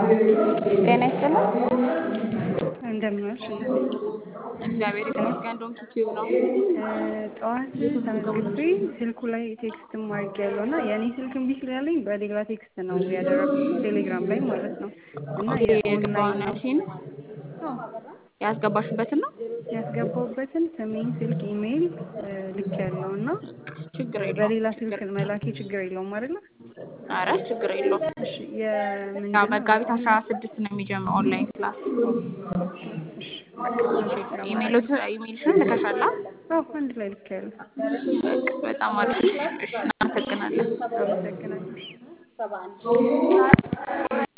ጤና ይስጥልን። እንደምን ዋልሽ እናቴ? እግዚአብሔር ይመስገን። ዶንኪ ቲዩብ ነው። ጠዋት ተመዝግቤ ስልኩ ላይ ቴክስትም አድርጌያለሁ እና የእኔ ስልክ እምቢ ስላለኝ በሌላ ቴክስት ነው ያደረኩት ቴሌግራም ላይ ማለት ነው። እና ኦኬ የኦንላይን ነው የግባውነሽን አዎ፣ ያስገባሽበትን ነው። ያስገባሁበትን ስሜን፣ ስልክ፣ ኢሜይል ልክ ያለው እና ችግር የለውም። በሌላ ችግር ስልክ መላኬ ችግር የለውም አይደለ? አረ ችግር የለውም። እሺ ያው የምንድነው መጋቢት አስራ ስድስት ነው የሚጀምረው ኦንላይን ክላስ። እሺ በቃ እሺ ቴሌግራም ኢሜይሎት ኢሜይልሽን ልከሻላ? አዎ አንድ ላይ ልክ ያለው በቃ በጣም አሪፍ። እሺ እናመሰግናለን። አመሰግናለሁ።